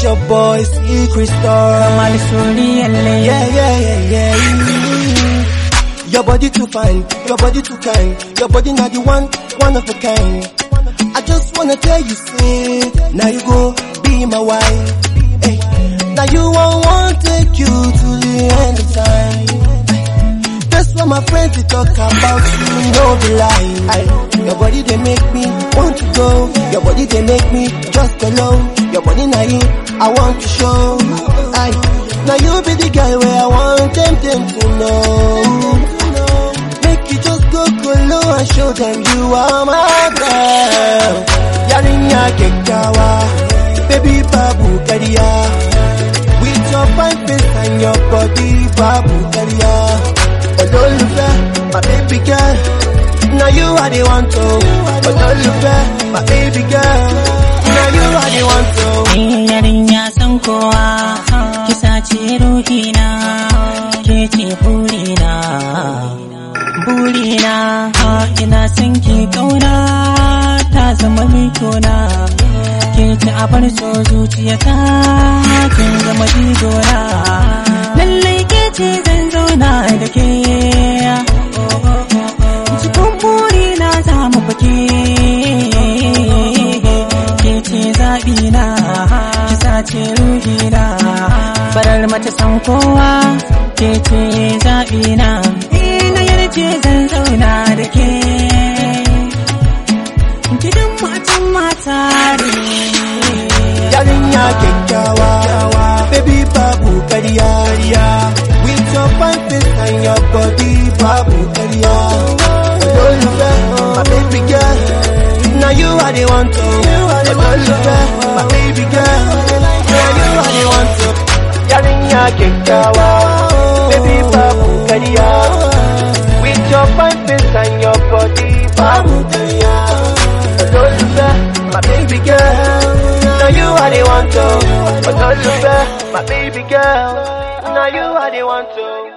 It's your boy, Secret Star. Kamal Suriyalle. Yeah, yeah, yeah, yeah. Your body too fine, your body too kind, your body not the one, one of a kind. I just wanna tell you, say, now you go be my wife. Hey, now you won't want take you to the end of time. That's what my friends they talk about you, no be lie. Aye, your body they make me want to go, your body they make me just alone. Your body now I want to show. Aye, now you be the guy where I want them, them to know. Make you just go colo and show them you are my girl. Yarinya kekkawa, baby babu kariya. With your fine face and your body babu kariya. Ololufe, my baby girl. Now you are the one to. Ololufe, my baby girl. Now you are the one to. Ni yarinya san kowa, kisa ce ruhina, ke ce burina. Burina, ina son ki kauna, ta zama mitona. Ke ce a bar so zuciyata, kin zama jigona. Lallai ke ce zan zauna da ke. Cikin burina za mu fake. ke ce zaɓina ki sace ruhina farar mace san kowa ke ce zaɓina ina yarje zan zauna da ke gidan matan mata ne Yarinya kekkawa, baby babu kariya. With your fine face and your body babu kariya. Ololufe, my baby girl. Now you are the one to. Ololufe, my baby girl. Now you are the one to. Yarinya kekkawa, baby babu kariya. With your fine face and your body babu kariya. Ololufe, my baby girl. Now you are the one to. Ololufe, my baby girl. Now you are the one to.